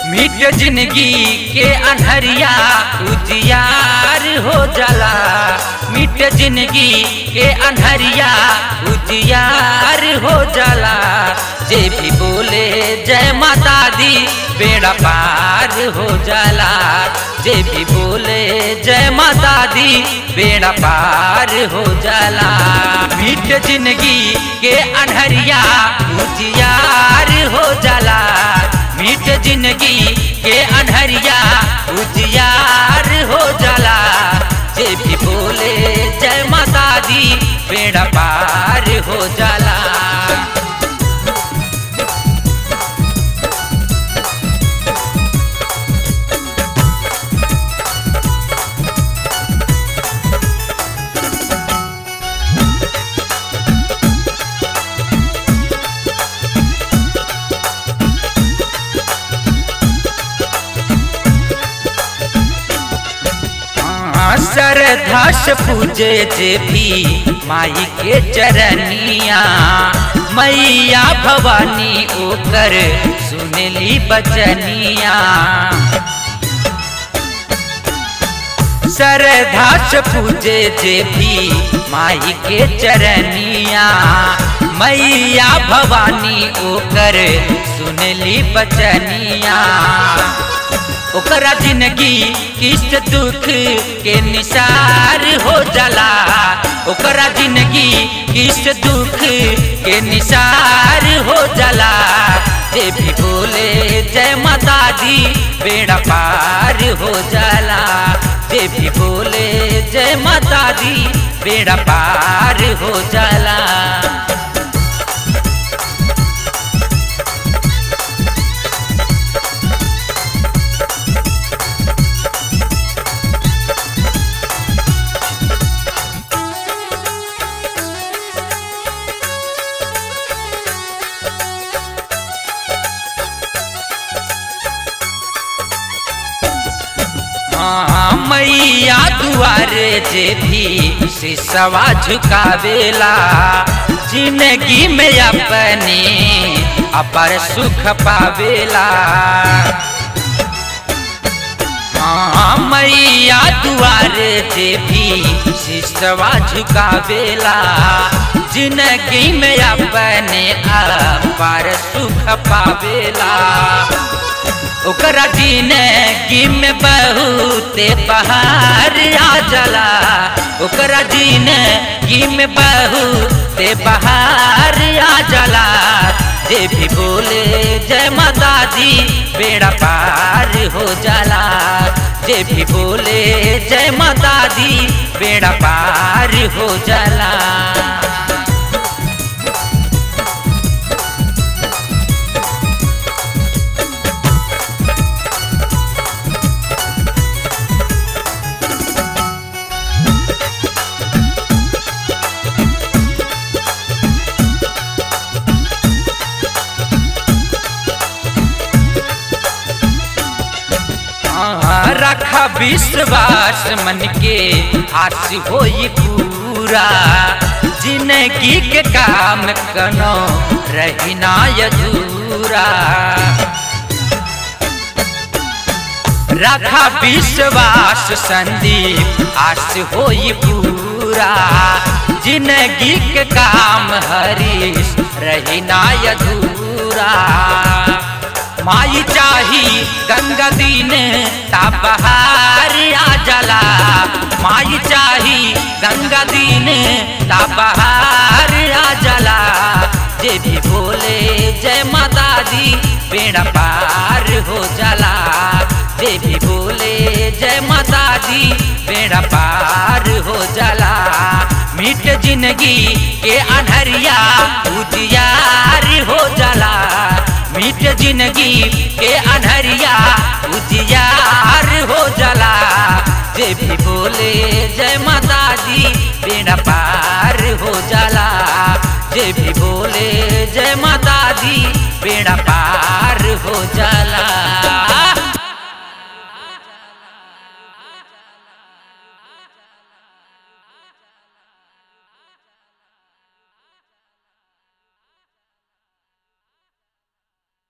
मिट जिंदगी के अनहरिया उजियार हो जाला मिट जिंदगी के अनहरिया उजियार हो जाला जे भी बोले जय माता दी बेड़ा पार हो जाला जे भी बोले जय माता दी बेड़ा पार हो जाला मिट जिंदगी के अनहरिया उजियार हो जाला मीठ जिंदगी के अनहरिया उजियार हो जाला जे भी बोले जय माता दी बेड़ा पार हो जाला श्रद्धा से पूजे जे भी माई के चरनिया मैया भवानी ओकर सुनली बचनिया श्रद्धा से पूजे जे भी माई के चरनिया मैया भवानी ओकर सुनली बचनिया ओकरा जिंदगी किस्त दुख के निसार हो जाला ओकरा जिंदगी किस्त दुख के निसार हो जाला जे भी बोले जय माता दी बेड़ा पार हो जाला जे भी बोले जय माता दी बेड़ा पार हो जाला मैया दुआरे जे भी सिसवा झुकावेला जिंदगी में अपने अपर सुख पावेला हाँ मैया दुआरे जे भी सिसवा झुकावेला जिंदगी में अपने अपर सुख पावेला ओकरा जिंदगी में बहुत बहार आ जाला ओकरा जिंदगी में बहुत बहार आ जाला जे भी बोले जय माता दी बेड़ा पार हो जाला जे भी बोले जय माता दी बेड़ा पार हो जाला रखा विश्वास मन के आस हो पूरा जिंदगी के काम कनो रहना अधूरा रखा विश्वास संदीप आस हो पूरा जिंदगी के काम हरीश रहना अधूरा माई चाही गंगा दीन ता बहार आ जाला माई चाही गंगा दीन ता बहार आ जाला जे भी बोले जय माता दी बेड़ा पार हो जाला जे भी बोले जय माता दी बेड़ा पार हो जाला मिट जिंदगी के अनहरिया उजियार हो जाला मिट जिंदगी के अनहरिया उजियार हो जाला जे भी बोले जय माता दी बेड़ा पार हो जाला जे भी बोले जय माता दी बेड़ा पार हो जाला